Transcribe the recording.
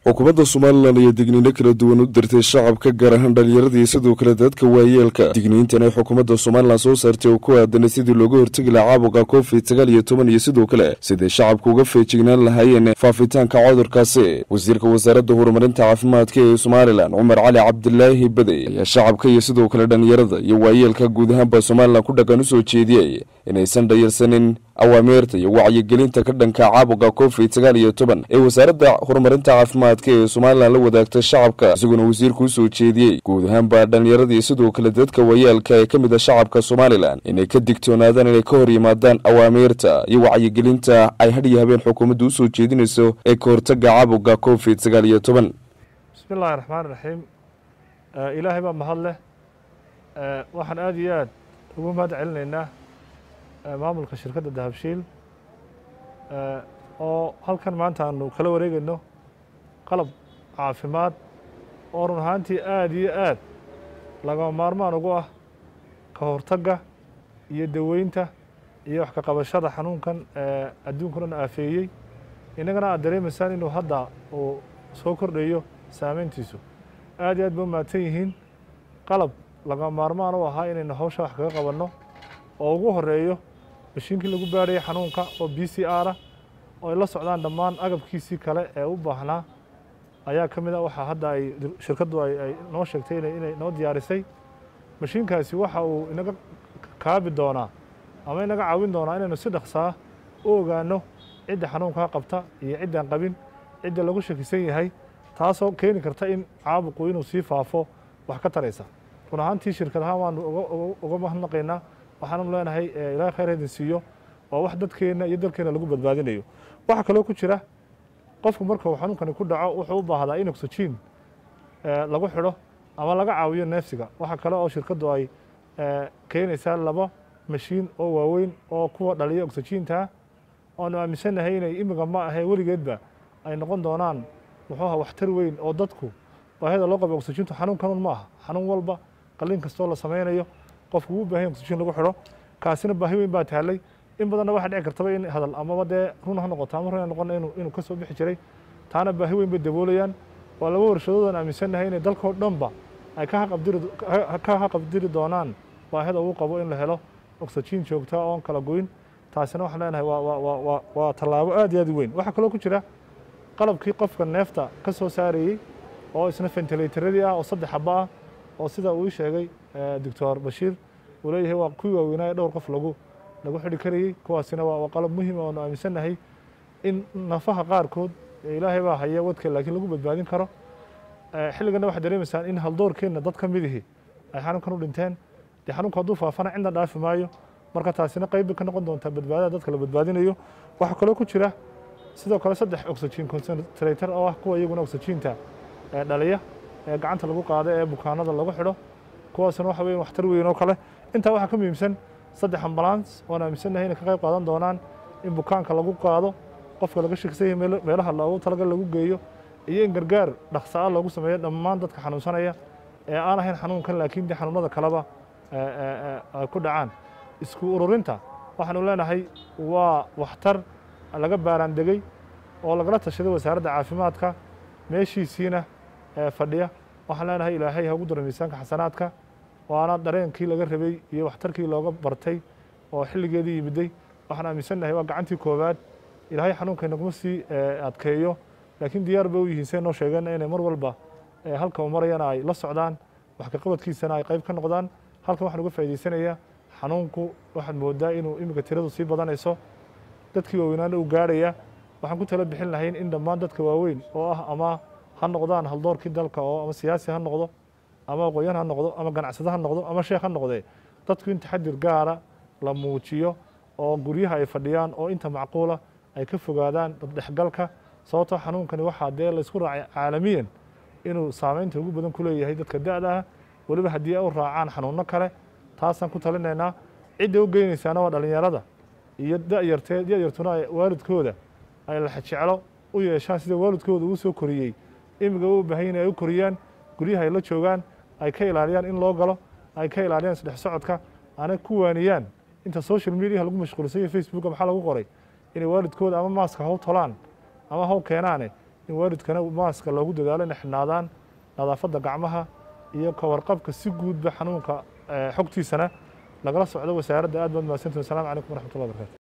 xukuumadda somalilan ayaa digniino kala duwan u dirtay shacabka gaar ahaan dhallinyaradii sidoo kale dadka waayeelka digniintan ay xukuumadda somalilan soo saartay oo ku aadanay sidii looga hortegi lahaa caabuqa covid sagaal iyo toban iyo sidoo kale siday shacabka uga feejignaan lahaayeen faafitaanka cudurkaasi wasiirka wasaaradda horumarinta caafimaadka ee somalilan cumar cali cabdilaahi badey ayaa shacabka iyo sidoo kale dhallinyarada iyo waayeelka guud ahaanba somalilan ku dhaqan u soo jeediyey inaysan dhayarsanin awaamiirta iyo wacyigelinta ka dhanka caabuqa covid sagaal iyo toban ee wasaaradda horumarinta caafimaadka ee somalilan la wadaagta shacabka isaguna wasiirku u soo jeediyey guud ahaanba dhallinyaradii sidoo kale dadka wayaalka ee ka mid a shacabka somalilan inay ka digtoonaadaan inay ka hor yimaadaan awaamiirta iyo wacyigelinta ay hadhiyo habeen xukuumadda u soo jeedinayso ee ka hortaga caabuqa covid sagaal iyo toban bismi illaahi raxmaan raxiim ilaahay baa mahad leh waxaan aada iyo aad ugu mahad celinaynaa maamulka shirkadda dahabshiil oo halkan maanta aanu kala wareegayno qalab caafimaad oo run ahaantii aada iyo aad lagama maarmaan ugu ah ka hortagga iyo daweynta iyo wax ka qabashada xanuunkan adduunka dhan aafeeyey innagana aad dareemaysaan inuu hadda uu soo kordhayo saameyntiisu aad iyo aad ba u mahadsan yihiin qalab lagama maarmaan u ahaa inaynu hawsha wax kaga qabanno oo ugu horeeyo mashiinkii lagu baarhayay xanuunka oo b c r ah oo ay la socdaan dhammaan agabkiisii kale ee u baahnaa ayaa ka mid a waxaa hadda ay shirkaddu ay noo sheegtay inay noo diyaarisay mashiinkaasi waxa uu inaga kaabi doonaa ama inaga caawin doonaa inaynu si dhaqsaa u ogaano cidda xanuunkaa qabta iyo ciddaan qabin cidda lagu shakisan yahay taasoo keeni karta in caabuqu inuu sii faafo wax ka taraysa run ahaantii shirkad ahaan waanu uga mahadnaqaynaa waxaanu leenahay ilaahay khayr haydin siiyo waa wax dadkeenna iyo dalkeenna lagu badbaadinayo waxaa kaloo ku jira qofku marka uu xanuunkani ku dhaco wuxuu u baahdaa in oxygen lagu xidho ama laga caawiyo neefsiga waxaa kale oo shirkaddu ay keenaysaa laba mashiin oo waaweyn oo kuwa dhaliya oxygentaa oanu aaminsannahay inay imiga ma ahee weligeedba ay noqon doonaan muxuuha waxtar weyn oo dadku baahida loo qaba oxygentu xanuun kanun ma aha xanuun walba qalliin kastoo la samaynayo qofku wuu baahan oxygen lagu xidho kaasina baahi weyn baa taallay in badanna waxaa dhici kartaba in hadal amaba dee run ha noqoto ama run ha noqon inuu inuu ka soo bixi jiray taana baahi weyn bay daboolayaan waa laba warshadood aan aaminsannahay inay dalkoo dhanba ay ka haqabdiri ka haqabdiri doonaan baahida uu qabo in la helo oxygen joogta oon kala goyn taasina waxaan leenahay waa waa waa waa waa tallaabo aad iyo aad u weyn waxaa kaloo ku jira qalabkii qofka neefta ka soo saarayey oo isna ventilatorradii ah oo saddex xaba ah oo sida uu sheegay doctor bashiir uu leeyahay waa kuwii waaweynaa ee dhowr qof lagu lagu xidhi karayey kuwaasina waa qalab muhiim oonu aaminsannahay in nafaha qaarkood ilaahay baa haya wadka laakiin lagu badbaadin karo xilligana waxaad dareemaysaan in haldoorkeenna dad ka midihii ay xanuunkan u dhinteen dee xanuunku hadduu faafana cidna dhaafi maayo marka taasina qayb bay ka noqon doontaa badbaadada dadka la badbaadinayo waxaa kaloo ku jira sidoo kale saddex oxygen concentrator oo ah kuwa iyaguna oxygenta dhaliya ee gacanta lagu qaado ee bukaanada lagu xidho kuwaasna waxa weeye waxtar weyn oo kale intaa waxaa ka muhiimsan saddex ambulance oon aaminsannahay inay ka qayb qaadan doonaan in bukaanka lagu qaado qofka laga shakisan yahay meelaha loogu talagal lagu geeyo iyo in gargaar dhaqsa ah loogu sameeyo dhammaan dadka xanuunsanaya ee aan ahayn xanuunkan laakiin dee xanuunada kaleba ay ku dhacaan isku ururinta waxaanu leenahay waa waxtar laga baaraan degey oo lagala tashaday wasaaradda caafimaadka meeshiisiina fadhiya waxaan leenahay ilaahay ha ugu daro miisaanka xasanaadka waana dareenkii laga rabay iyo waxtarkii looga bartay oo xilligeedii yimiday waxaan aaminsannahay waa gacantii koowaad ilaahay xanuunka inaguma sii adkeeyo laakiin diyaar bay u yihiin say noo sheegeen inay mar walba halka uu marayana ay la socdaan wax ka qabadkiisana ay qayb ka noqdaan halkan waxaan uga faa'idaysanayaa xanuunku waxaad moodaa inuu iminka tiradu sii badanayso dadkii waaweynaana uu gaarhaya waxaan ku tala bixin lahayn in dhammaan dadka waaweyn oo ah ama ha noqdaan haldoorkii dalka oo ama siyaasi ha noqdo ama aqoonyan ha noqdo ama ganacsado ha noqdo ama sheekh ha noqdee dadku in taxadir gaara la muujiyo oo guryaha ay fadhiyaan oo inta macquula ay ka fogaadaan daddhexgalka sababtoo xanuunkani waxaa dee laysku raacay caalamiyan inuu saameynta ugu badan ku leeyahay dadka da-da ah weliba haddii ay u raacaan xanuunno kale taasaan ku talinaynaa cidda u geynaysaana waa dhallinyarada iyo dayartee dayartuna waalidkooda ay laxajeclo u yeeshaan sida waalidkooda uu soo koriyey imiga u baahan yahin ay u koriyaan guryaha ay la joogaan ay ka ilaaliyaan in loo galo ay ka ilaaliyaan isdhex socodka aanay ku waaniyaan inta social mediaha lagu mashquulsan yahay facebooka maxaa lagu qoray inay waalidkooda ama maaska haw tolaan ama haw keenaane in waalidkana maaska loogu dadaalo inay xidhnaadaan nadaafadda gacmaha iyo ka warqabka si guudba xanuunka xogtiisana lagala socdo wasaaradda aad baad mahadsantihin wasalaamu calaykum waraxmatullahi barakaatu